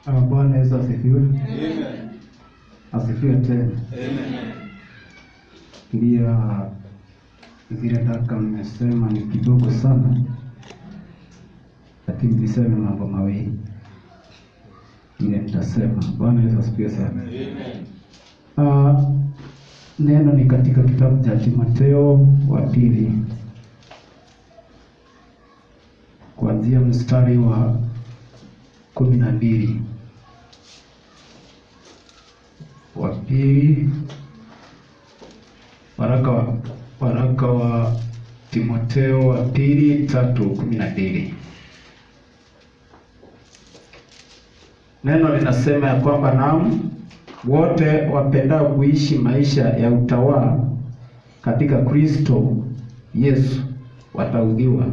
Ah, Bwana Yesu asifiwe. Amen. Asifiwe tena. Amen. Ndio zile daka mmesema ni kidogo sana, lakini niseme mambo mawili ile nitasema. Bwana Yesu asifiwe sana. Amen. Ah, neno ni katika kitabu cha Timotheo wa pili kuanzia mstari wa kumi na mbili wa pili waraka wa waraka wa Timotheo wa pili tatu kumi na mbili neno linasema ya kwamba naam wote wapendao kuishi maisha ya utawala katika Kristo Yesu wataudhiwa,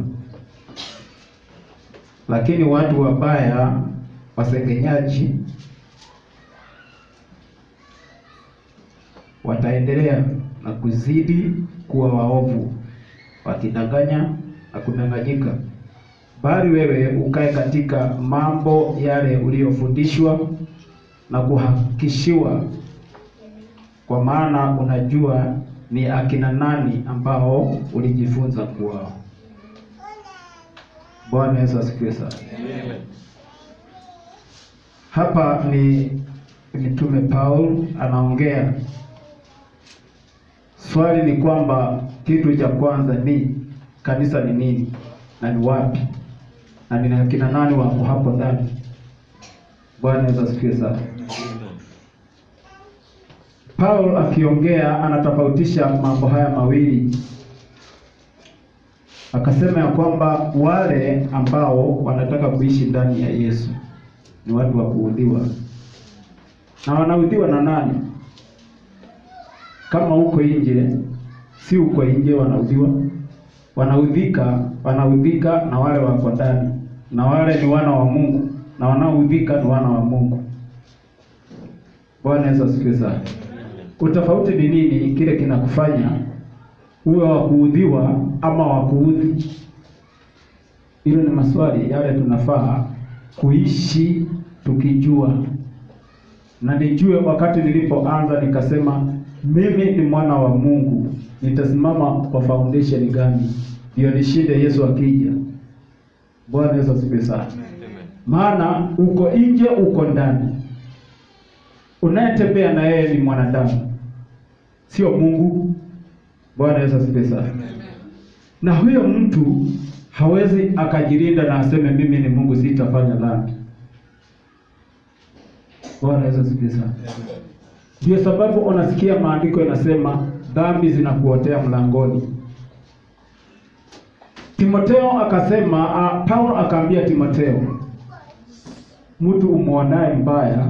lakini watu wabaya, wasengenyaji, wataendelea na kuzidi kuwa waovu, wakidanganya na kudanganyika. Bali wewe ukae katika mambo yale uliyofundishwa na kuhakikishiwa, kwa maana unajua ni akina nani ambao ulijifunza kwao. Bwana Yesu asifiwe sana. Amen. Hapa ni mtume Paul anaongea. Swali ni kwamba kitu cha kwanza ni kanisa ni nini na ni wapi na ni akina nani wako hapo ndani. Bwana Yesu asifiwe sana. Paul akiongea anatofautisha mambo haya mawili, akasema ya kwamba wale ambao wanataka kuishi ndani ya Yesu ni watu wa kuudhiwa, na wanaudhiwa na nani? Kama uko nje, si uko nje wanaudhiwa, wanaudhika, wanaudhika na wale wako ndani, na wale ni wana wa Mungu, na wanaoudhika ni wana wa Mungu. Bwana Yesu asifiwe sana. Utofauti ni nini? Kile kinakufanya uwe wa kuudhiwa ama wa kuudhi? Hilo ni maswali yale tunafaa kuishi tukijua, na nijue. Wakati nilipoanza nikasema mimi ni mwana wa Mungu, nitasimama kwa foundation gani ndio nishinde Yesu akija? Bwana Yesu asifiwe sana. Maana uko nje, uko ndani unayetembea na yeye ni mwanadamu, sio Mungu. Bwana Yesu asifiwe sana. Na huyo mtu hawezi akajilinda na aseme mimi ni Mungu, sitafanya dhambi. Bwana Yesu asifiwe sana. Ndio sababu unasikia maandiko yanasema dhambi zinakuotea mlangoni. Timotheo akasema, uh, Paulo akaambia Timotheo, mtu umwonaye mbaya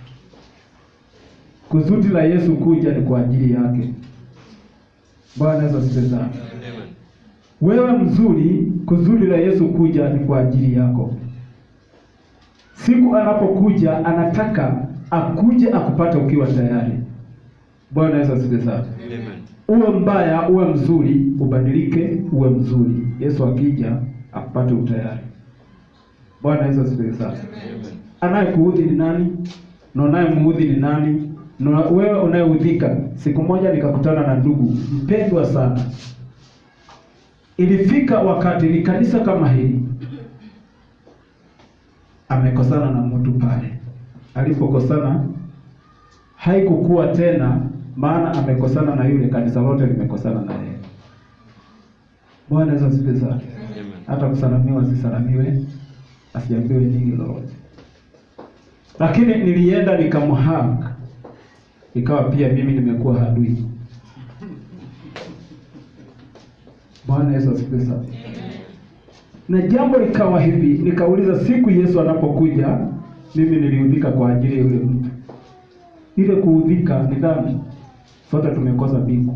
kusudi la Yesu kuja ni kwa ajili yake. Bwana Yesu asifiwe sana. Wewe mzuri, kusudi la Yesu kuja ni kwa ajili yako. Siku anapokuja anataka akuje akupate ukiwa tayari. Bwana Yesu asifiwe sana. Uwe mbaya, uwe mzuri, ubadilike, uwe mzuri. Yesu akija akupate utayari. Bwana Yesu asifiwe sana. Anayekuudhi ni nani? Na unayemuudhi ni nani? Na wewe unayeudhika. Siku moja nikakutana na ndugu mpendwa sana. Ilifika wakati ni kanisa kama hili, amekosana na mtu pale. Alipokosana haikukuwa tena, maana amekosana na yule, kanisa lote limekosana na yeye. Bwana Yesu asifiwe sana. Hata kusalamiwa asisalamiwe, asiambiwe nini lolote, lakini nilienda nikamhag, ikawa pia mimi nimekuwa adui. Bwana Yesu asifiwe sana. Na jambo likawa hivi, nikauliza siku Yesu anapokuja, mimi niliudhika kwa ajili ya yule mtu. Ile kuudhika ni dhambi, sote tumekosa mbingu.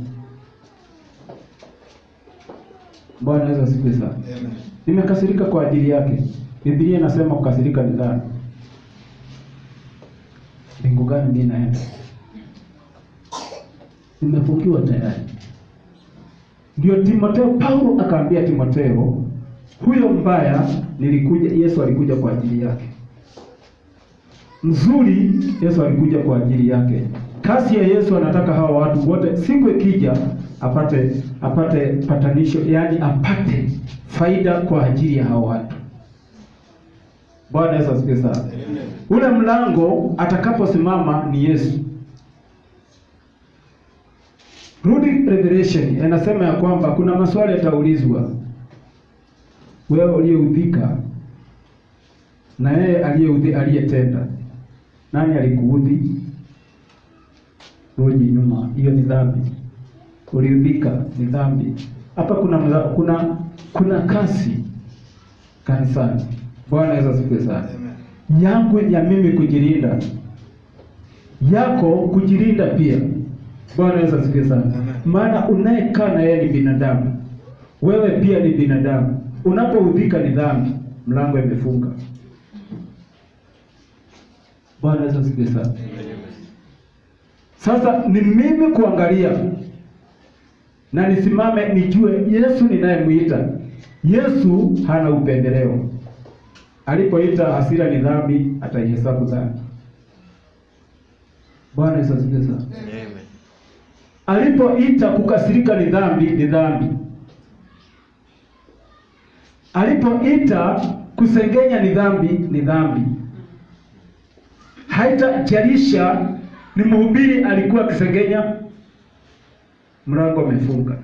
Bwana Yesu asifiwe sana. Nimekasirika kwa ajili yake. Biblia inasema kukasirika ni dhambi. Mbingu gani mimi naenda? Nimefukiwa tayari. Ndio Timotheo, Paulo akaambia Timotheo, huyo mbaya nilikuja, Yesu alikuja kwa ajili yake. mzuri Yesu alikuja kwa ajili yake. Kazi ya Yesu anataka hawa watu wote siku ikija apate apate patanisho, yaani apate faida kwa ajili ya hawa watu. Bwana Yesu asifiwe sana. Amen. Ule mlango atakaposimama ni Yesu. Rudi Revelation inasema ya kwamba kuna maswali yataulizwa. Wewe uliyeudhika na yeye aliyeudhi aliyetenda, nani alikuudhi? Rudi nyuma, hiyo ni dhambi. Uliudhika ni dhambi. Hapa kuna mla- kuna kuna kasi kanisani. Bwana Yesu asifiwe sana Amen. yangu ya mimi kujilinda, yako kujilinda pia. Bwana Yesu asifiwe sana. Amen. Maana unayekaa na yeye ni binadamu, wewe pia ni binadamu. Unapoudhika ni dhambi, mlango imefunga. Bwana Yesu asifiwe sana. Sasa ni mimi kuangalia na nisimame nijue Yesu ninayemwita. Yesu hana upendeleo. Alipoita hasira ni dhambi, ataihesabu dhambi. Bwana Yesu asifiwe sana. Amen. Alipoita kukasirika ni dhambi, ni dhambi. Alipoita kusengenya ni dhambi, ni dhambi. Haitajalisha ni mhubiri alikuwa akisengenya, mlango umefunga.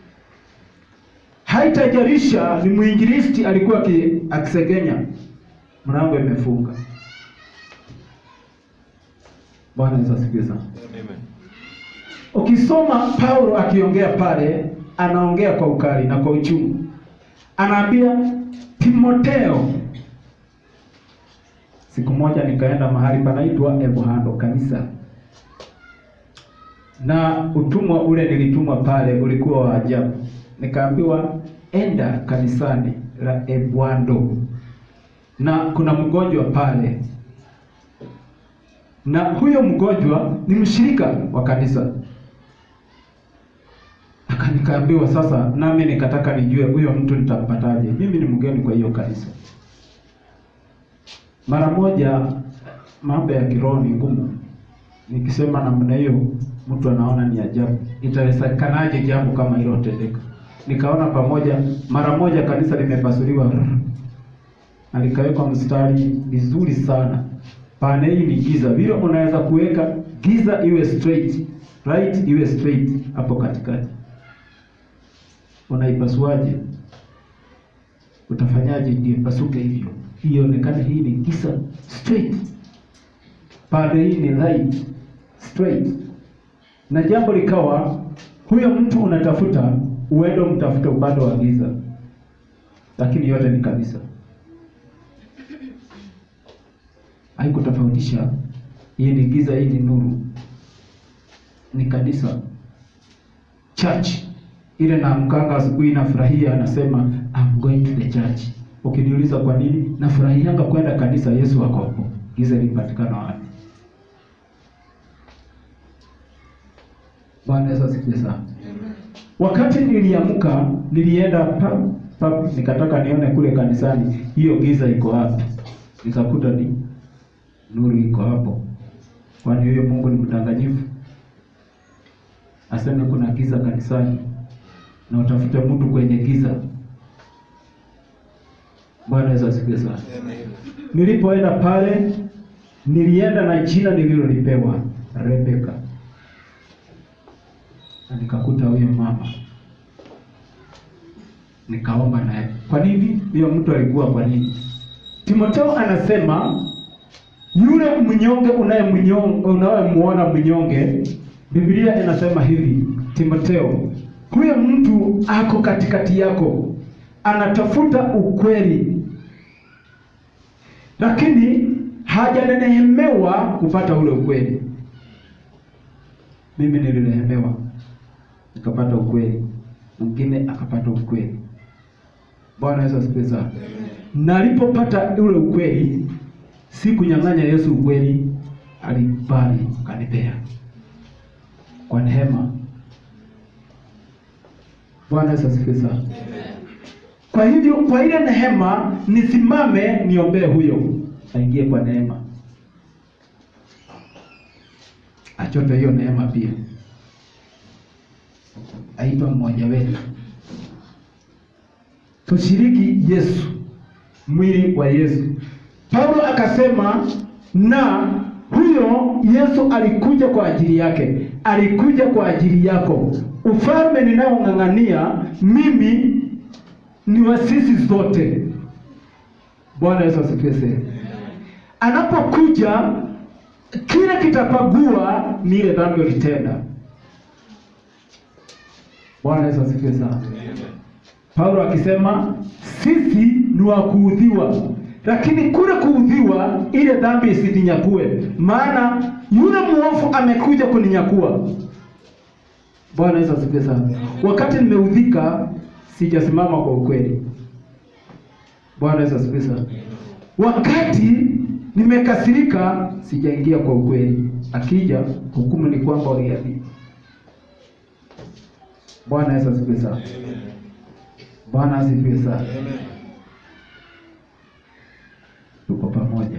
Haitajalisha ni mwinjilisti alikuwa aki- akisengenya, mlango imefunga. Bwana Yesu asifiwe sana. Amen. Ukisoma Paulo akiongea pale, anaongea kwa ukali na kwa uchungu. Anaambia Timoteo, siku moja nikaenda mahali panaitwa Evohando kanisa, na utumwa ule nilitumwa pale ulikuwa wa ajabu. Nikaambiwa enda kanisani la Ebwando na kuna mgonjwa pale, na huyo mgonjwa ni mshirika wa kanisa Aka- nikaambiwa sasa, nami nikataka nijue huyo mtu nitampataje. Mimi ni mgeni kwa hiyo kanisa. Mara moja, mambo ya kiroho ni ngumu. Nikisema namna hiyo, mtu anaona ni ajabu. Itawezekanaje jambo kama hilo tendeka? Nikaona pamoja, mara moja kanisa limepasuliwa na likawekwa mstari vizuri sana. Pane hii ni giza, vile unaweza kuweka giza iwe straight, right iwe straight hapo katikati unaipasuaje? Utafanyaje ndio ipasuke hivyo, ionekane hii ni giza straight, pande hii ni light straight. Na jambo likawa huyo mtu unatafuta, uende umtafute upande wa giza, lakini yote ni kabisa, haikutofautisha hii ni giza, hii ni nuru, ni kanisa church ile naamkanga asubuhi nafurahia, anasema I'm going to the church. Ukiniuliza kwa nini, nafurahianga kwenda kanisa, Yesu ako hapo. Giza lipatikana wapi? Bwana Yesu asifiwe sana. Wakati niliamka nilienda pa, pa, nikataka nione kule kanisani hiyo giza iko wapi, nikakuta ni nuru iko hapo. Kwani huyo Mungu ni mdanganyifu? Aseme kuna giza kanisani na utafute mtu kwenye giza. Bwana Yesu asifiwe sana. Amen. Nilipoenda pale, nilienda na jina nililolipewa Rebeka, na nikakuta huyo mama, nikaomba naye. Kwa nini huyo mtu alikuwa? Kwa nini? Timotheo anasema yule mnyonge unayemnyonge unayemuona mnyonge, Biblia inasema hivi, Timotheo, huyo mtu ako katikati yako, anatafuta ukweli, lakini hajanenehemewa kupata ule ukweli. Mimi nilinehemewa nikapata ukweli, mwingine akapata ukweli. Bwana Yesu asifiwe sana. Na alipopata ule ukweli, si kunyang'anya Yesu ukweli, alikubali kanipea kwa neema. Bwana Yesu asifiwe sana. Kwa hivyo, kwa ile neema nisimame niombee huyo aingie kwa neema. achote hiyo neema pia, aitwa mmoja wetu, tushiriki Yesu, mwili wa Yesu. Paulo akasema, na huyo Yesu alikuja kwa ajili yake, alikuja kwa ajili yako. Ufalme ninaong'ang'ania mimi ni wa sisi zote. Bwana Yesu asifiwe sana. Anapokuja kile kitapagua ni ile dhambi ulitenda. Bwana Yesu asifiwe sana. Paulo akisema sisi ni wa kuudhiwa, lakini kule kuudhiwa ile dhambi isininyakue, maana yule mwovu amekuja kuninyakua. Bwana Yesu asifiwe sana. Wakati nimeudhika, sijasimama kwa ukweli. Bwana Yesu asifiwe sana. Wakati nimekasirika, sijaingia kwa ukweli. Akija hukumu ni kwamba uliadhibu. Bwana Yesu asifiwe sana. Bwana asifiwe sana. Tuko pamoja,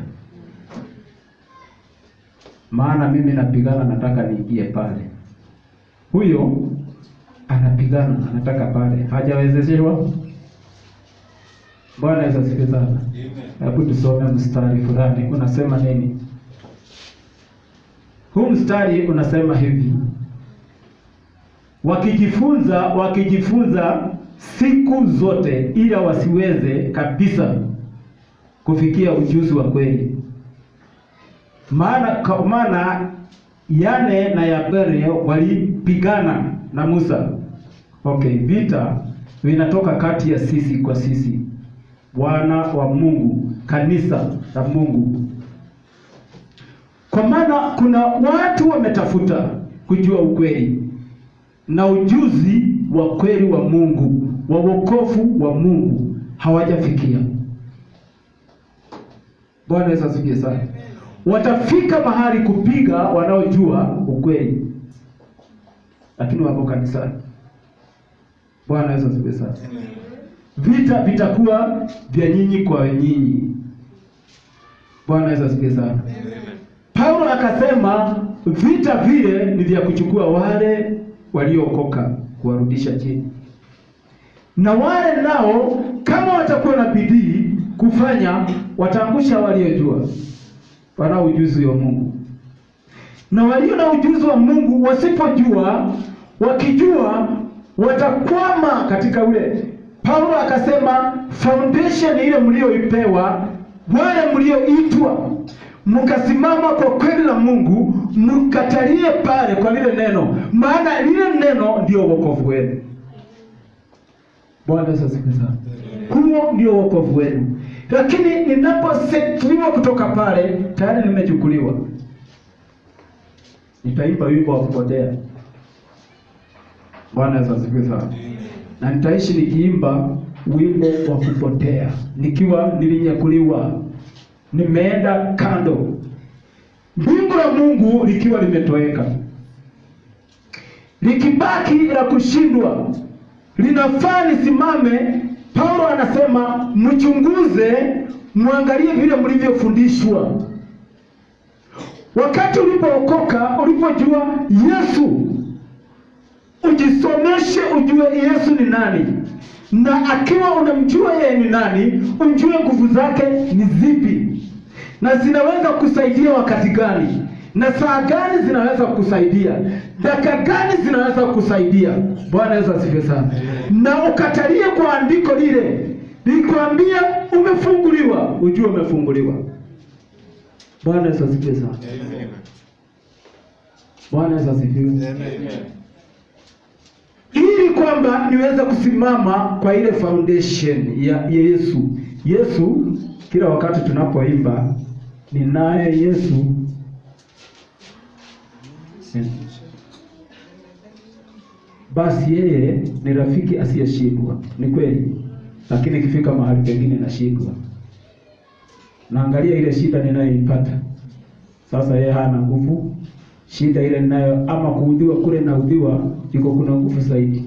maana mimi napigana, nataka niingie pale. Huyo anapigana, anataka pale, hajawezeshwa. Bwana Yesu asifiwe sana. Hebu tusome mstari fulani, unasema nini? Huu mstari unasema hivi, wakijifunza wakijifunza siku zote, ila wasiweze kabisa kufikia ujuzi wa kweli. Maana kwa maana Yane na Yabere walipigana na Musa. Okay, vita vinatoka kati ya sisi kwa sisi, wana wa Mungu, kanisa la Mungu. Kwa maana kuna watu wametafuta kujua ukweli na ujuzi wa kweli wa Mungu, wa wokovu wa Mungu hawajafikia. Bwana Yesu asifiwe sana. Watafika mahali kupiga wanaojua ukweli, lakini wako kanisani. Bwana Yesu asifiwe sana. Vita vitakuwa vya nyinyi kwa nyinyi. Bwana Yesu asifiwe sana. Paulo akasema vita vile ni vya kuchukua wale waliookoka kuwarudisha chini, na wale nao kama watakuwa na bidii kufanya, wataangusha waliojua, wanao ujuzi wa Mungu, na walio na ujuzi wa Mungu wasipojua, wakijua, watakwama katika ule. Paulo akasema foundation ile mlioipewa, wale mlioitwa mkasimama kwa kweli la Mungu, mkatalie pale kwa lile neno, maana lile neno ndio wokovu wenu. Bwana Yesu asifiwe sana. Huo ndio wokovu wenu, lakini ninaposetliwa kutoka pale, tayari nimechukuliwa. Nitaimba wimbo wa kupotea. Bwana Yesu asifiwe sana. Na nitaishi nikiimba wimbo wa kupotea, nikiwa nilinyakuliwa nimeenda kando, mbingu la Mungu likiwa limetoweka, likibaki la kushindwa, linafaa lisimame. Paulo anasema mchunguze, mwangalie vile mlivyofundishwa. Wakati ulipookoka, ulipojua Yesu, ujisomeshe, ujue Yesu ni nani na akiwa unamjua yeye ni nani, ujue nguvu zake ni zipi na zinaweza kusaidia wakati gani, na saa gani zinaweza kukusaidia, dakika gani zinaweza kukusaidia. Bwana Yesu asifiwe sana. Na ukatalie kwa andiko lile likwambia umefunguliwa, ujue umefunguliwa. Bwana Yesu asifiwe sana. Bwana Yesu asifiwe ili kwamba niweze kusimama kwa ile foundation ya Yesu. Yesu, kila wakati tunapoimba ninaye Yesu, basi yeye ni rafiki asiyeshindwa. Ni kweli, lakini ikifika mahali pengine nashindwa, naangalia ile shida ninayoipata sasa, yeye hana nguvu shida ile ninayo ama kuudhiwa kule naudhiwa, iko kuna nguvu zaidi.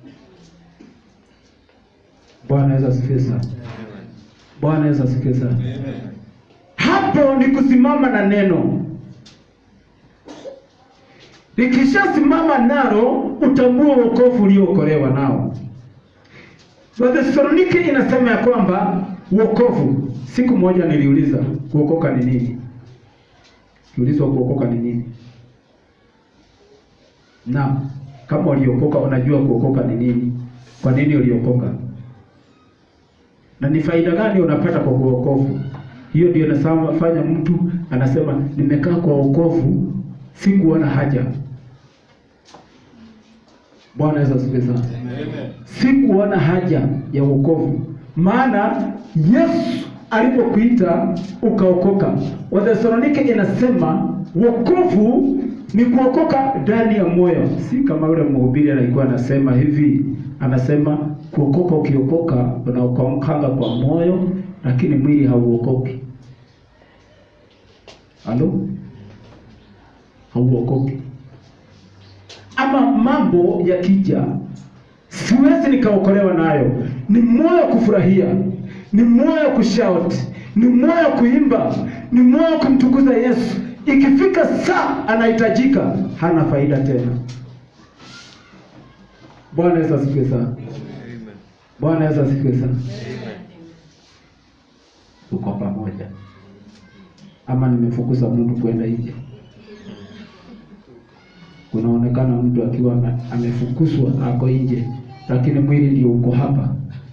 Bwana Yesu asifiwe sana. Bwana Yesu asifiwe sana. Hapo ni kusimama na neno. likishasimama nalo utambue wokovu uliookolewa nao. Wathesalonike inasema ya kwamba wokovu. Siku moja niliuliza kuokoka ni nini? Kiulizwa kuokoka ni nini? Na kama uliokoka unajua kuokoka ni nini? Kwa nini uliokoka? Na ni faida gani unapata kwa kuokovu? Hiyo ndio inafanya mtu anasema nimekaa kwa wokovu, sikuona haja. Bwana Yesu asifiwe sana. Amen. Sikuona haja ya wokovu, maana Yesu alipokuita ukaokoka. Wathesalonike inasema wokovu ni kuokoka ndani ya moyo, si kama yule mhubiri alikuwa anasema hivi, anasema kuokoka, ukiokoka unaokokanga kwa moyo, lakini mwili hauokoki. Halo, hauokoki ama mambo yakija, siwezi nikaokolewa nayo. Ni moyo kufurahia, ni moyo kushout, ni moyo kuimba, ni moyo kumtukuza Yesu. Ikifika saa anahitajika, hana faida tena. Bwana Yesu asifiwe sana. Amen. Bwana Yesu asifiwe sana. Amen. Tuko pamoja, ama nimefukuza mtu kwenda nje? Kunaonekana mtu akiwa ame- amefukuzwa ako nje, lakini mwili ndio uko hapa.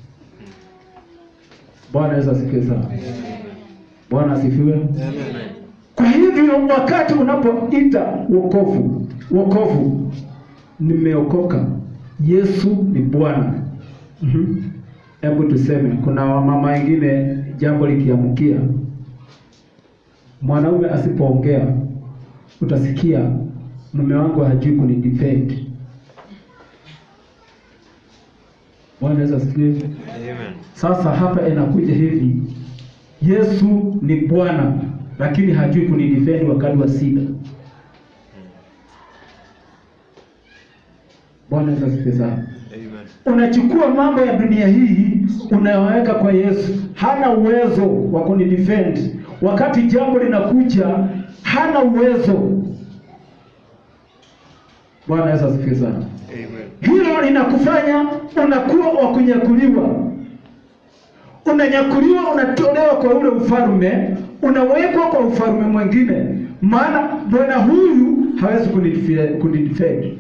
Bwana Yesu asifiwe sana. Bwana asifiwe. Amen. Kwa hivyo wakati unapoita wokovu, wokovu, nimeokoka, Yesu ni Bwana. Mhm. Hebu tuseme, kuna wamama wengine jambo likiamkia, mwanaume asipoongea, utasikia mume wangu hajui kunidefend. Bwana Yesu asifiwe. Amen. Sasa hapa inakuja hivi, Yesu ni Bwana lakini hajui kunidefend wakati wa shida. Bwana Yesu asifiwe sana. Amen. Unachukua mambo ya dunia hii unayoweka kwa Yesu, hana uwezo wa kunidefend wakati jambo linakuja, hana uwezo. Bwana Yesu asifiwe sana. Amen. Hilo linakufanya unakuwa wa kunyakuliwa, unanyakuliwa, unatolewa kwa ule ufalme, unawekwa kwa ufalme mwingine, maana bwana huyu hawezi kunidife- kunidefend,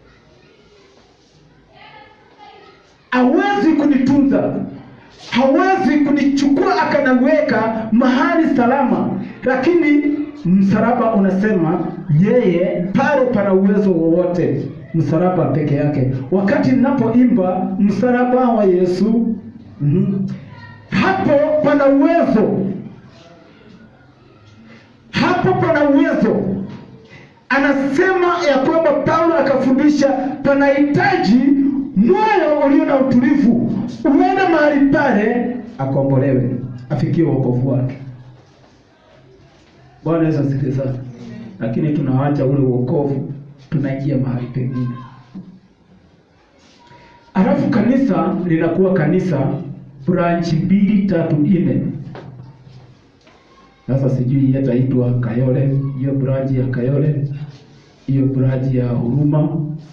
hawezi kunitunza, hawezi kunichukua akanaweka mahali salama, lakini msalaba unasema yeye pale pana uwezo wowote, msalaba peke yake. Wakati ninapoimba msalaba wa Yesu, mhm, hapo pana uwezo, hapo pana uwezo. Anasema ya kwamba Paulo akafundisha panahitaji moyo ulio na utulivu, uende mahali pale akombolewe, afikie wokovu wake. Bwana Yesu asifiwe sana. Lakini tunawacha ule wokovu, tunaingia mahali pengine. Alafu kanisa linakuwa kanisa branch mbili tatu nne. Sasa sijui yataitwa Kayole, hiyo branch ya Kayole, hiyo branch ya Huruma.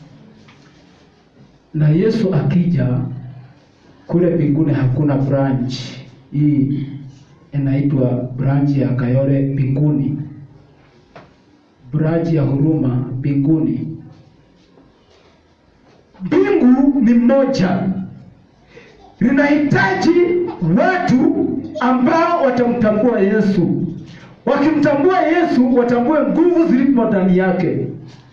Na Yesu akija kule mbinguni hakuna branch hii inaitwa branch ya Kayole mbinguni, branch ya Huruma mbinguni. Mbingu ni moja, linahitaji watu ambao watamtambua Yesu. Wakimtambua Yesu, watambue nguvu zilizo ndani yake,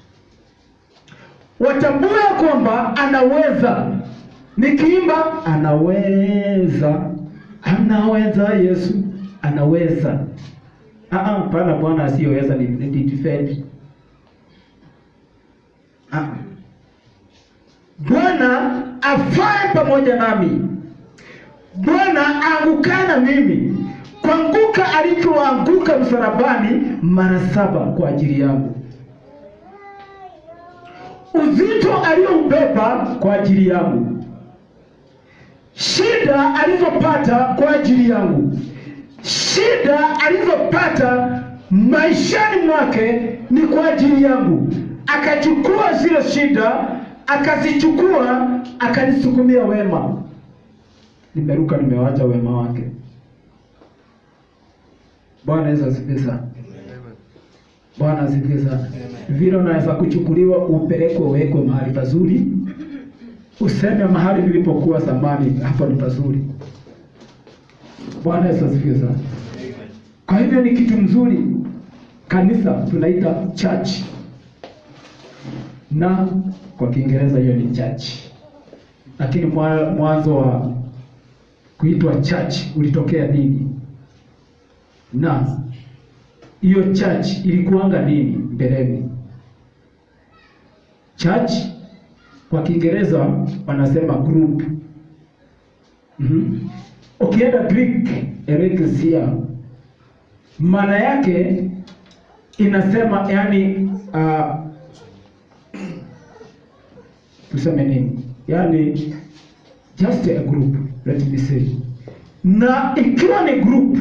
watambue kwamba anaweza. Nikiimba anaweza, anaweza Yesu, anaweza. Ah, ah, pana Bwana asiyoweza ni ni defend. Ah. Bwana afae pamoja nami. Bwana angukana mimi kuanguka alichoanguka msalabani mara saba kwa ajili yangu, uzito aliyoubeba kwa ajili yangu, shida alizopata kwa ajili yangu, shida alizopata maishani mwake ni kwa ajili yangu. akachukua zile shida akazichukua akanisukumia wema. Nimeruka, nimewacha wema wake. Bwana Yesu asifiwe sana. Bwana asifiwe sana. Vile unaweza kuchukuliwa upelekwe uwekwe mahali pazuri, useme mahali nilipokuwa zamani, hapo ni pazuri. Bwana Yesu asifiwe sana. Kwa hivyo ni kitu mzuri. Kanisa tunaita church, na kwa Kiingereza hiyo ni church, lakini mwa- mwanzo wa kuitwa church ulitokea nini? Na hiyo church ilikuanga nini mbeleni? Church kwa Kiingereza wanasema group. Mhm. Ukienda Greek ecclesia maana yake inasema yani, uh, tuseme nini, yani just a group, let me say. Na ikiwa ni group,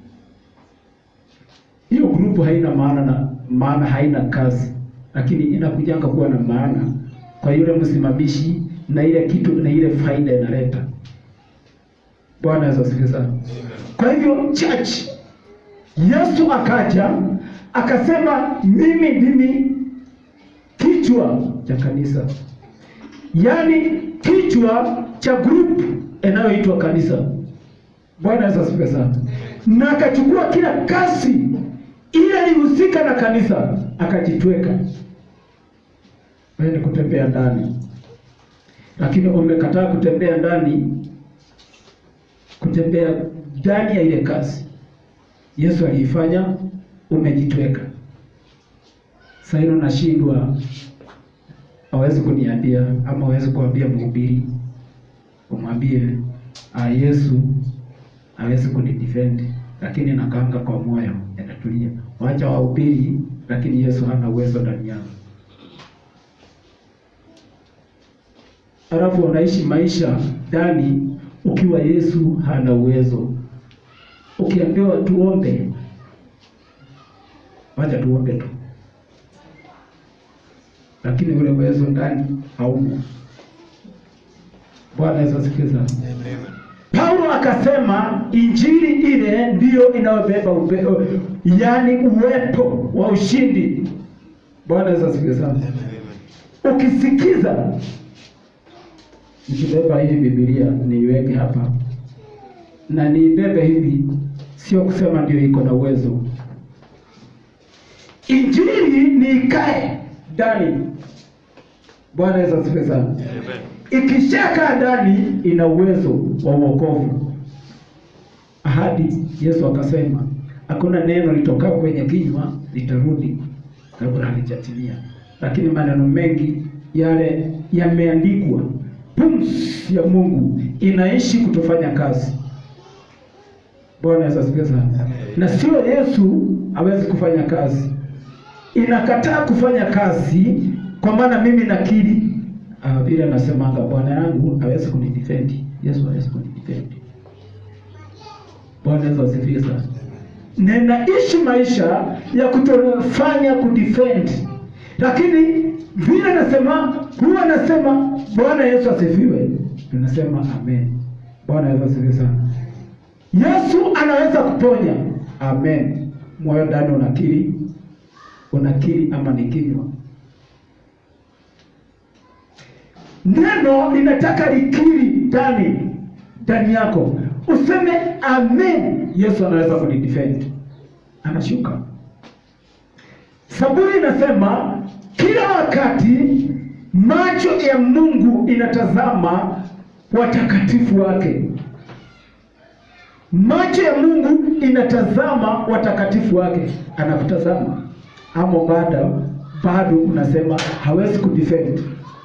hiyo group haina maana na maana haina kazi, lakini inakujanga kuwa na maana kwa yule msimamishi na ile kitu na ile faida inaleta. Bwana Yesu asifiwe sana. Kwa hivyo church, Yesu akaja akasema, mimi ndimi kichwa cha kanisa, yaani kichwa cha group inayoitwa kanisa. Bwana Yesu asifiwe sana. Na akachukua kila kazi ile ilihusika na kanisa akajitweka. Wewe ni kutembea ndani, lakini umekataa kutembea ndani, kutembea ndani ya ile kazi Yesu aliifanya, umejitweka. Sasa hilo nashindwa, hawezi kuniambia ama hawezi kuambia mhubiri, umwambie ah, Yesu hawezi kunidefend, lakini nakaanga kwa moyo, yanatulia. Wacha wahubiri, lakini Yesu hana uwezo ndani yao. Alafu unaishi maisha ndani ukiwa Yesu hana uwezo. Ukiambiwa tuombe, wacha tuombe tu, lakini ule uwezo ndani haumo. Bwana Yesu asifiwe sana. Paulo akasema injili ile ndiyo inayobeba upe, yaani uwepo wa ushindi. Bwana Yesu asifiwe sana. Ukisikiza, nikibeba hii Biblia niiweke hapa na niibebe hivi, sio kusema ndio iko na uwezo. Injili ni ikae ndani. Bwana Yesu asifiwe sana. Ikishakaa ndani ina uwezo wa wokovu. Ahadi Yesu akasema hakuna neno litokao kwenye kinywa litarudi kabla halijatimia, lakini maneno mengi yale yameandikwa. Pumzi ya Mungu inaishi kutofanya kazi. Bwana Yesu asifiwe sana. Na sio Yesu hawezi kufanya kazi, inakataa kufanya kazi, kwa maana mimi nakiri Ah, vile anasemanga bwana yangu hawezi kunidefend, Yesu hawezi kunidefend. Bwana Yesu asifiwe sana. Ninaishi maisha ya kutofanya kudefend, lakini vile nasema huwa nasema Bwana Yesu asifiwe, tunasema amen. Bwana Yesu asifiwe sana. Yesu anaweza kuponya, amen. Moyo ndani unakiri, unakiri ama ni kinywa Neno linataka likiri ndani ndani yako, useme amen. Yesu anaweza kunidefend, anashuka. Zaburi inasema kila wakati macho ya Mungu inatazama watakatifu wake. Macho ya Mungu inatazama watakatifu wake, anakutazama ama bado bado unasema hawezi kudefend.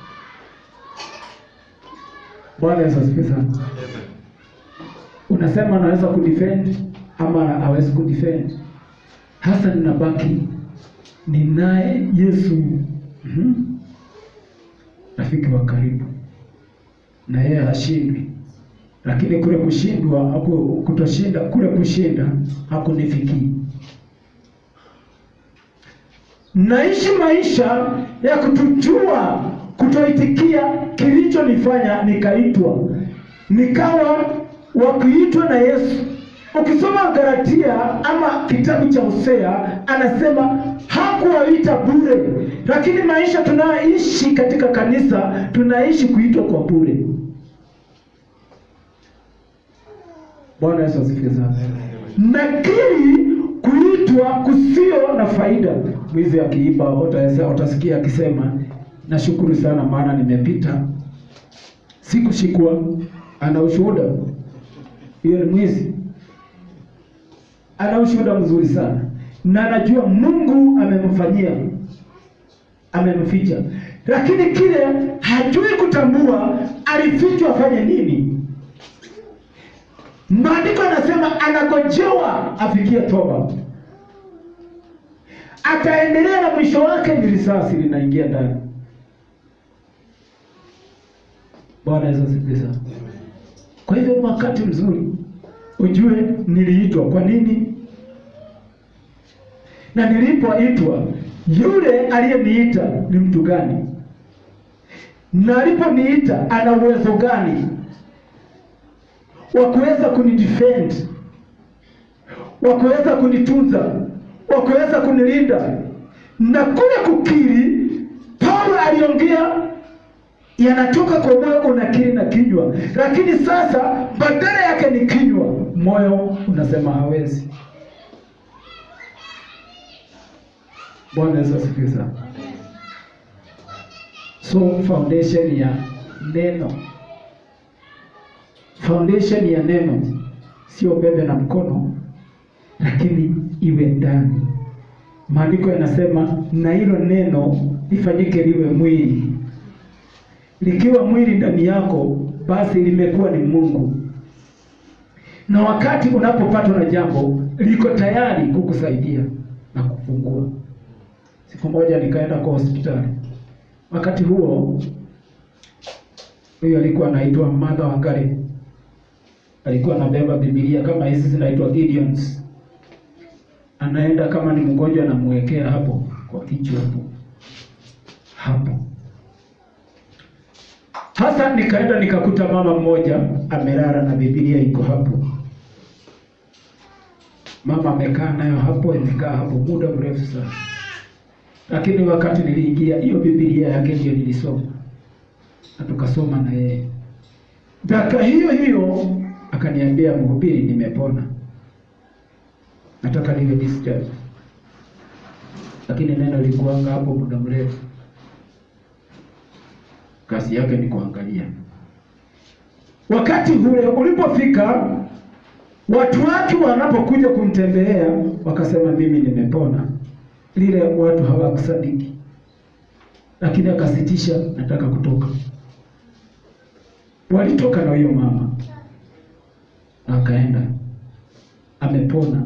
Bwana Yesu asifiwe sana. Unasema anaweza kudefend ama hawezi kudefend. Hasa ninabaki ninaye Yesu, Mhm. rafiki wa karibu, na yeye hashindwi, lakini kule kushindwa haku kutoshinda, kule kushinda hakunifikii. naishi maisha ya kutujua kutoitikia kilichonifanya nikaitwa nikawa wa kuitwa na Yesu. Ukisoma Galatia ama kitabu cha Hosea, anasema hakuwaita bure, lakini maisha tunayoishi katika kanisa tunaishi kuitwa kwa bure. Bwana Yesu asifiwe sana. Nakiri kuitwa kusio na faida. Mwizi akiiba utaweza- utasikia akisema nashukuru sana, maana nimepita sikushikwa. Ana ushuhuda, hiyo ni mwizi. Ana ushuhuda mzuri sana, na anajua Mungu amemfanyia, amemficha, lakini kile hajui kutambua alifichwa afanye nini. Maandiko anasema anagojewa afikie toba, ataendelea na mwisho wake ni risasi linaingia ndani. Bwana Yesu asifiwe sana. Kwa hivyo ni wakati mzuri ujue niliitwa kwa nini, na nilipoitwa yule aliyeniita ni mtu gani, na aliponiita ana uwezo gani wa kuweza kunidefend, wa kuweza kunitunza, wa kuweza kunilinda. Na kule kukiri, Paulo aliongea yanatoka kwa moyo, unakiri na kinywa, lakini sasa badala yake ni kinywa, moyo unasema hawezi. Bwana Yesu asifiwe sana. So foundation ya neno foundation ya neno sio bebe na mkono, lakini iwe ndani. Maandiko yanasema na hilo neno lifanyike liwe mwili. Likiwa mwili ndani yako, basi limekuwa ni Mungu, na wakati unapopatwa na jambo liko tayari kukusaidia na kufungua. Siku moja nikaenda kwa hospitali, wakati huo huyo alikuwa anaitwa Martha Wangari alikuwa anabeba Biblia kama hizi zinaitwa Gideons. Anaenda kama ni mgonjwa, anamwekea hapo kwa kichwa hapo hapo. Hasa nikaenda nikakuta mama mmoja amelala na Biblia iko hapo. Mama amekaa nayo hapo, imekaa hapo muda mrefu sana, lakini wakati niliingia, hiyo Biblia yake ndio nilisoma na tukasoma na yeye. Dakika hiyo hiyo akaniambia, mhubiri, nimepona, nataka niwe discharge. Lakini neno likuanga hapo muda mrefu, kazi yake ni kuangalia. Wakati ule ulipofika, watu wake wanapokuja kumtembelea wakasema, mimi nimepona. Lile watu hawakusadiki, lakini akasitisha, nataka kutoka. Walitoka na huyo mama akaenda amepona.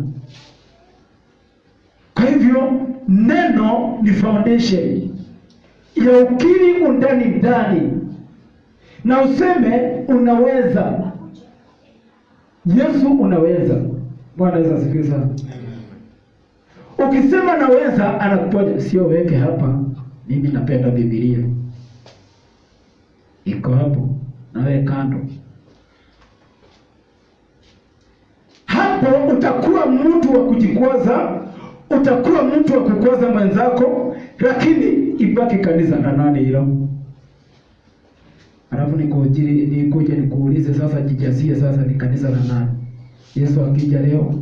Kwa hivyo neno ni foundation ya ukiri undani ndani, na useme unaweza. Yesu unaweza. Bwana Yesu asifiwe sana. Ukisema naweza, anakuponya sio weke hapa, mimi napenda Biblia iko hapo, nawe kando hapo utakuwa mtu wa kujikwaza, utakuwa mtu wa kukwaza mwenzako, lakini ibaki kanisa na nani hilo. Alafu nikujiri nikuje nikuulize sasa, jijazie sasa, ni kanisa la nani? Yesu akija leo,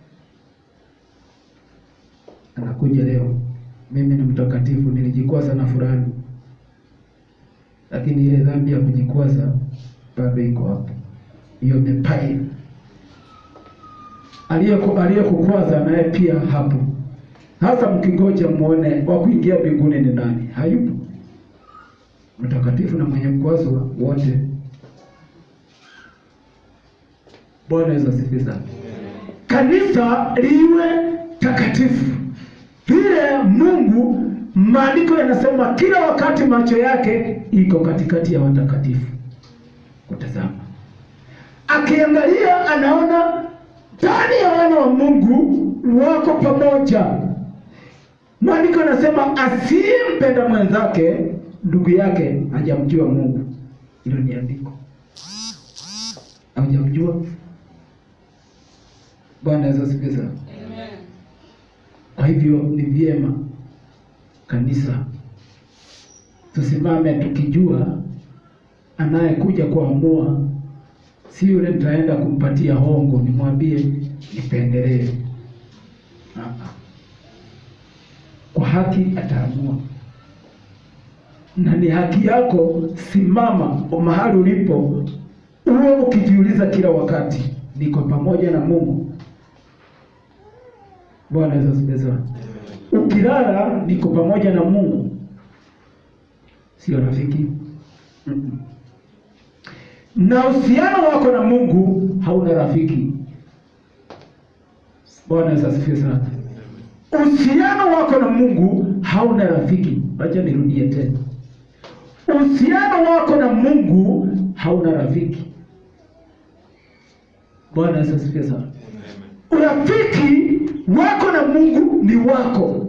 anakuja leo, mimi ni mtakatifu, nilijikwaza na fulani, lakini ile dhambi ya kujikwaza bado iko hapo, hiyo mepai aliyekukwaza naye pia hapo. Hasa mkingoja muone wa kuingia mbinguni ni nani? Hayupo. Mtakatifu na mwenye kukwazo wote. Bwana Yesu asifiwe sana. Kanisa liwe takatifu vile Mungu, maandiko yanasema kila wakati macho yake iko katikati ya watakatifu kutazama, akiangalia anaona ndani ya wana wa Mungu wako pamoja, Maandiko yanasema asiyempenda mwenzake ndugu yake hajamjua Mungu. Hilo ni andiko, hujamjua. Bwana Yesu asifiwe sana. Kwa hivyo ni vyema kanisa tusimame tukijua anayekuja kuamua si yule nitaenda kumpatia hongo nimwambie nipendelee. Ah, ah. Kwa haki ataamua, na ni haki yako. Simama mahali ulipo, uwe ukijiuliza kila wakati, niko pamoja na Mungu. Bwana Yesu asifiwe sana. Ukilala niko pamoja na Mungu, sio rafiki. Mm-mm. Na uhusiano wako na Mungu hauna rafiki. Bwana Yesu asifiwe sana. Uhusiano wako na Mungu hauna rafiki. Acha nirudie tena, uhusiano wako na Mungu hauna rafiki. Bwana Yesu asifiwe sana. Urafiki wako na Mungu ni wako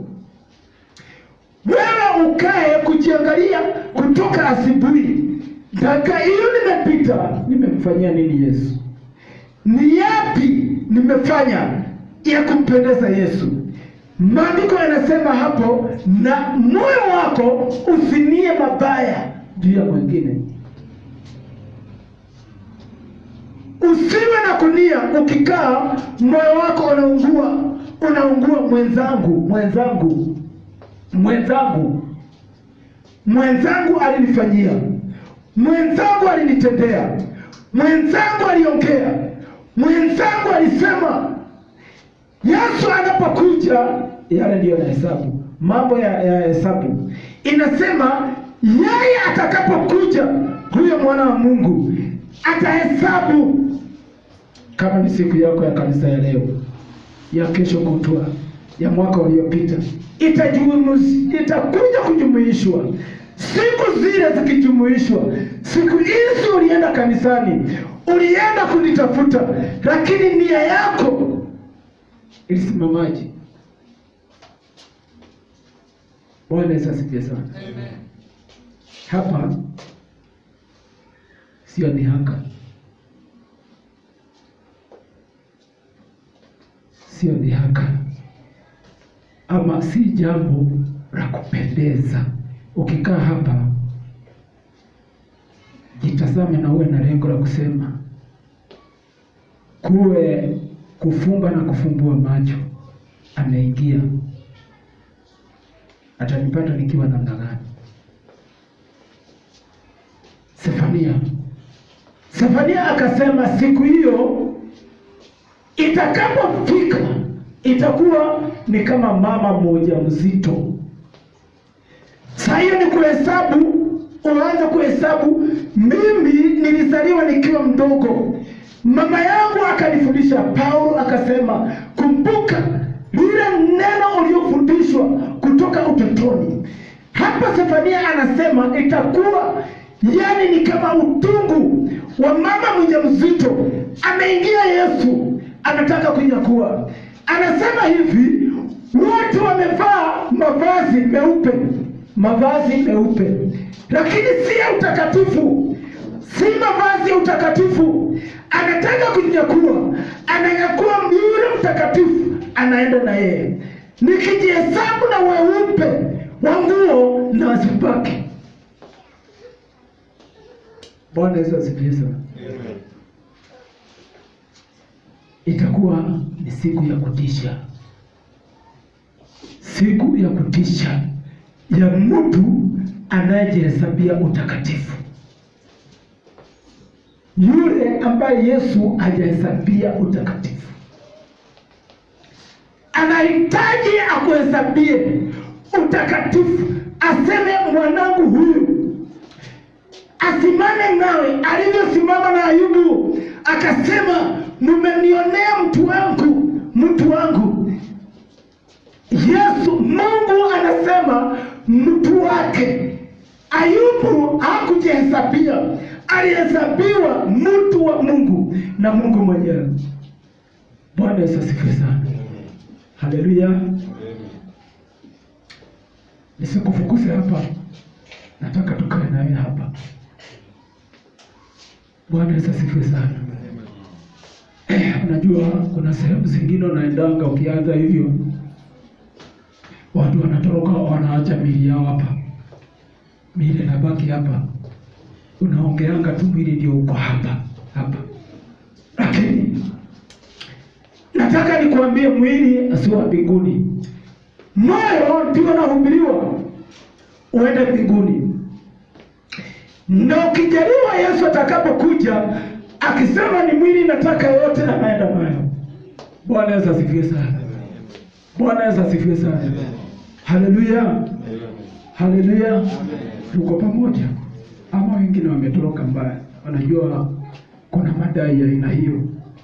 wewe, ukae kujiangalia kutoka asubuhi mpaka hiyo nimepita, nimemfanyia nini Yesu? Ni yapi nimefanya ya kumpendeza Yesu? Maandiko yanasema hapo, na moyo wako usinie mabaya juu ya mwingine. Usiwe na kunia, ukikaa moyo wako unaungua, unaungua. Mwenzangu, mwenzangu, mwenzangu, mwenzangu alinifanyia, mwenzangu alinitendea, mwenzangu aliongea, mwenzangu alisema. Yesu anapokuja, yale ndiyo na hesabu, mambo ya, ya hesabu inasema yeye atakapokuja, huyo mwana wa Mungu atahesabu kama ni siku yako ya kanisa ya leo, ya kesho kutwa, ya mwaka uliopita, itajumuish- itakuja kujumuishwa. Siku zile zikijumuishwa, siku hizi ulienda kanisani, ulienda kunitafuta, lakini nia yako ilisimamaje? Bwana Yesu asifiwe sana. Hapa sio dhihaka, sio dhihaka, ama si jambo la kupendeza. Ukikaa hapa, jitazame na uwe na lengo la kusema, kuwe kufumba na kufumbua macho. Ameingia, atanipata nikiwa namna gani? Sefania Sefania akasema siku hiyo itakapofika itakuwa ni kama mama mmoja mzito. Saa hiyo ni kuhesabu, uanze kuhesabu. Mimi nilizaliwa nikiwa mdogo, mama yangu akanifundisha. Paulo akasema, kumbuka lile neno uliofundishwa kutoka utotoni. Hapa Sefania anasema itakuwa yani ni kama utungu wa mama mjamzito. Ameingia Yesu, anataka kunyakua. Anasema hivi, wote wamevaa mavazi meupe, mavazi meupe, lakini si ya utakatifu, si mavazi ya utakatifu. Anataka kunyakua, ananyakua yule mtakatifu, anaenda na yeye. Nikijihesabu na weupe wa nguo na wasipake Bwana Yesu asifiwe sana. Itakuwa ni siku ya kutisha, siku ya kutisha ya mtu anayejihesabia utakatifu, yule ambaye Yesu hajahesabia utakatifu. Anahitaji akuhesabie utakatifu, aseme mwanangu huyu asimame nawe alivyosimama na Ayubu, akasema mmenionea mtu wangu, mtu wangu. Yesu Mungu anasema mtu wake. Ayubu hakujihesabia, alihesabiwa mtu wa Mungu na Mungu mwenyewe. Bwana Yesu asifiwe sana, haleluya. nisikufukuze hapa, nataka tukae nawe hapa. Bwana Yesu asifiwe sana. Eh, unajua kuna sehemu zingine unaendanga ukianza hivyo, watu wanatoroka wanaacha mili yao hapa, mili inabaki hapa, unaongeanga tu mwili ndio uko hapa hapa, lakini nataka nikuambie mwili si wa mbinguni, moyo ndio unahubiriwa uende mbinguni na ukijaliwa Yesu atakapokuja akisema ni mwili nataka yote, anaenda nayo. Bwana Yesu asifiwe sana. Bwana Yesu asifiwe sana. Haleluya, haleluya. Tuko pamoja ama wengine wametoroka mbaya? Wanajua kuna madai ya aina hiyo,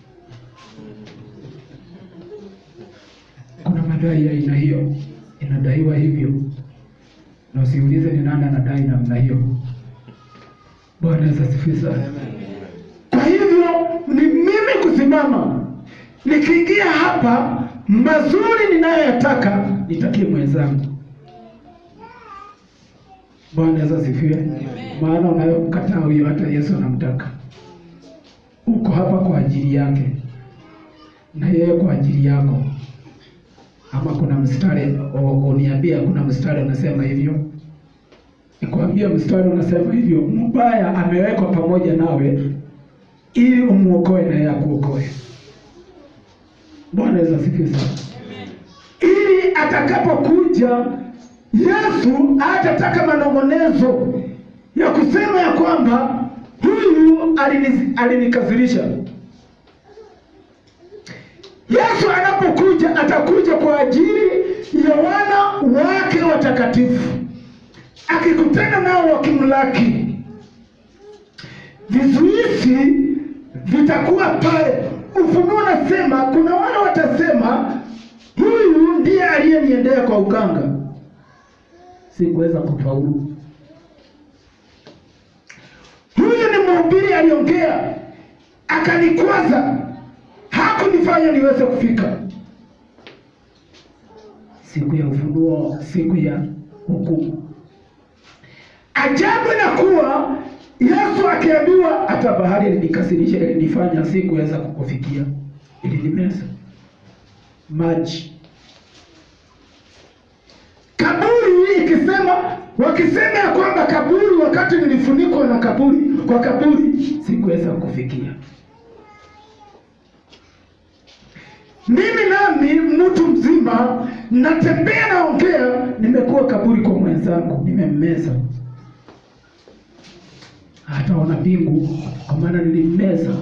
kuna madai ya aina hiyo, inadaiwa hivyo, na usiulize ni nani anadai namna hiyo. Bwana Yesu asifiwe sana. Kwa hivyo ni mimi kusimama nikiingia hapa, mazuri ninayoyataka nitakie mwenzangu. Bwana Yesu asifiwe. Maana unayomkataa huyo, hata Yesu anamtaka. Uko hapa kwa ajili yake na yeye kwa ajili yako. Ama kuna mstari o- uniambia, kuna mstari unasema hivyo nikwambia mstari unasema hivyo, mbaya amewekwa pamoja nawe ili umuokoe na yeye akuokoe. Bwana Yesu asifiwe sana. Ili atakapokuja Yesu hatataka manong'onezo ya kusema ya kwamba huyu alini- alinikasirisha. Yesu anapokuja atakuja kwa ajili ya wana wake watakatifu akikutana nao wakimlaki, vizuizi vitakuwa pale. Ufunuo unasema kuna wale watasema, huyu ndiye aliyeniendea kwa uganga, sikuweza kufaulu. Huyu ni mhubiri aliongea, akanikwaza, hakunifanya niweze kufika. Siku ya ufunuo, siku ya hukumu Ajabu na kuwa Yesu akiambiwa hata bahari ilinikasirisha, ilinifanya sikuweza kukufikia, ilinimeza maji. Kaburi ikisema, wakisema ya kwamba kaburi, wakati nilifunikwa na kaburi, kwa kaburi sikuweza kufikia. Mimi nami mtu mzima natembea naongea, nimekuwa kaburi kwa mwenzangu, nimemmeza hataona mbingu kwa maana nilimmeza.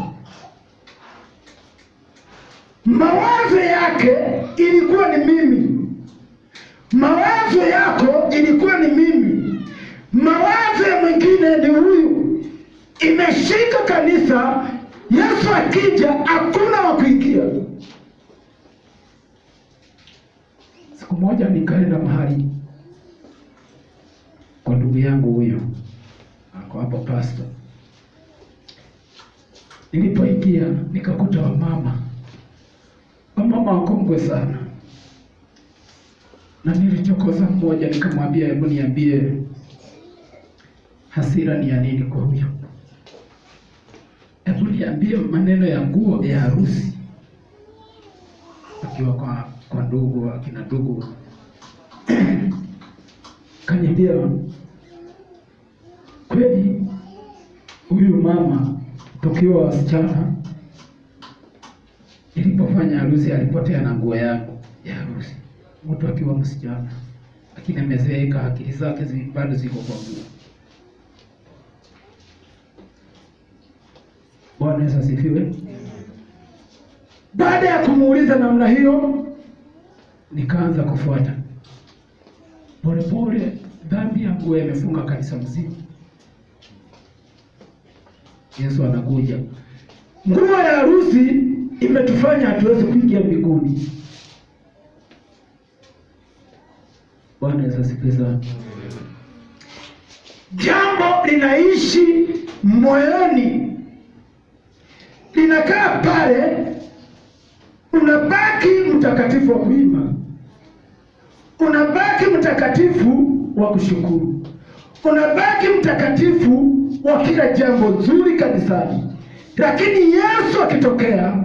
Mawazo yake ilikuwa ni mimi, mawazo yako ilikuwa ni mimi, mawazo ya mwingine ni huyu. Imeshika kanisa. Yesu akija, hakuna wa kuingia. Siku moja nikaenda mahali kwa ndugu yangu huyo ako hapo pastor. Nilipoingia nikakuta wamama, wamama wakongwe sana, na nilichokoza mmoja, nikamwambia hebu niambie hasira ni ya nini kwa huyo? Hebu niambie maneno ya nguo ya harusi, akiwa kwa kwa ndugu akina ndugu kaniambia kweli huyu mama tukiwa wasichana, ilipofanya harusi alipotea na nguo yangu ya harusi. Mtu akiwa msichana, lakini amezeeka, akili zake zi- bado ziko kwa nguo. Bwana Yesu asifiwe. Baada ya kumuuliza namna hiyo, nikaanza kufuata polepole. Dhambi ya nguo imefunga kanisa mzima. Yesu anakuja. Nguo ya harusi imetufanya hatuwezi kuingia mbinguni. Bwana Yesu asifiwe sana. Jambo linaishi moyoni, linakaa pale, unabaki mtakatifu wa kuima, unabaki mtakatifu wa kushukuru, unabaki mtakatifu wa kila jambo zuri kanisani, lakini Yesu akitokea,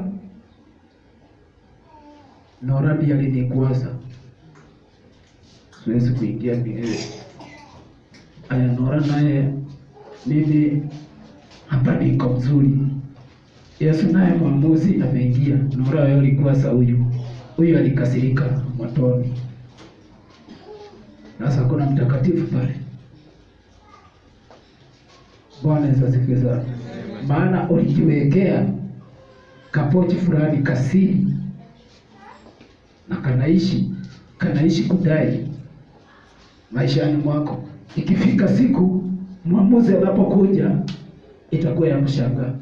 Nora ndiye alinikuaza, siwezi kuingia milele. Aya, Nora naye mimi hapa niko mzuri. Yesu naye mwamuzi ameingia. Nora yeye alikuwa sa huyu huyu alikasirika motoni. Sasa kuna mtakatifu pale. Bwana Yesu asifiwe sana. Maana ulijiwekea kapochi fulani kasiri na kanaishi kanaishi kudai maishani mwako. Ikifika siku mwamuzi anapokuja, itakuwa ya kushangaa,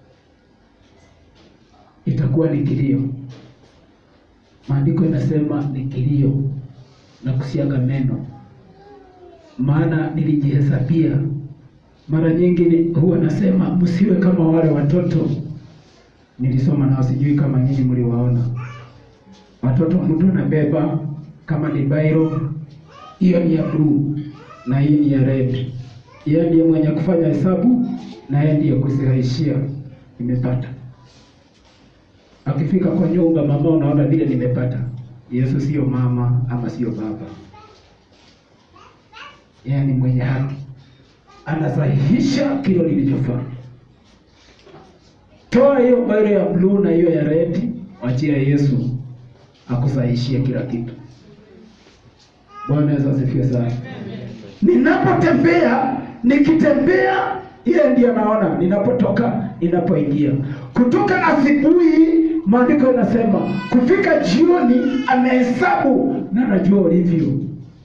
itakuwa ni kilio. Maandiko inasema ni kilio na kusiaga meno, maana nilijihesabia. Mara nyingi ni- huwa nasema msiwe kama wale watoto nilisoma nao, sijui kama nyinyi mliwaona watoto. Mtu anabeba kama ni bairo, hiyo ni ya bluu na hii ni ya red. Yeye ndiye mwenye kufanya hesabu na yeye ndiye kuziraishia. Nimepata akifika kwa nyumba, mama, unaona vile nimepata. Yesu sio mama ama sio baba, yeye ni mwenye haki, anasahihisha kile nilichofanya. Toa hiyo bairo ya bluu na hiyo ya red, wachia Yesu akusahihishie kila kitu. Bwana Yesu asifiwe sana. Ninapotembea, nikitembea, yeye ndiye anaona ninapotoka, ninapoingia. Kutoka asubuhi, maandiko yanasema kufika jioni, amehesabu na anajua ulivyo.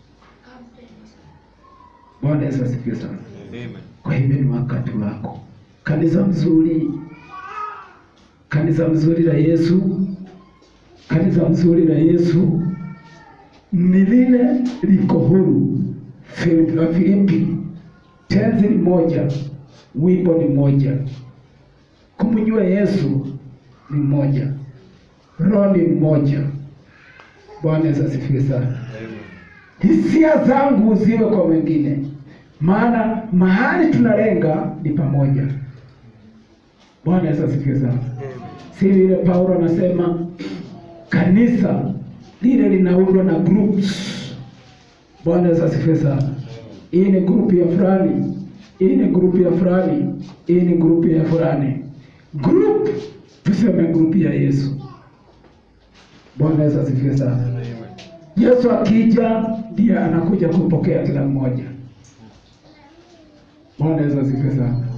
Bwana Yesu asifiwe sana. Amen. Kwa hivyo ni wakati wako, kanisa mzuri, kanisa mzuri la Yesu, kanisa mzuri la Yesu ni lile liko huru. Filipi- Wafilipi tenzi ni moja, wimbo ni moja, kumjua Yesu ni moja, roho ni mmoja. Bwana Yesu asifiwe sana Amen. hisia zangu ziwe kwa wengine, maana mahali tunalenga ni pamoja. Bwana Yesu asifiwe sana. Si vile Paulo anasema kanisa lile linaundwa na groups. Bwana Yesu asifiwe sana. Hii ni grupu ya fulani, hii ni grupu ya fulani, hii ni grupu ya fulani. Group tuseme grupu ya Yesu. Bwana Yesu asifiwe sana. Amen. Yesu akija ndiye anakuja kupokea kila mmoja. Bwana Yesu asifiwe sana. Amen.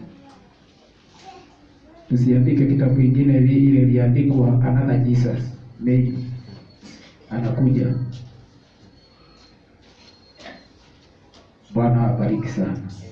Tusiandike kitabu kingine hivi ile iliandikwa another Jesus maybe anakuja. Bwana awabariki sana.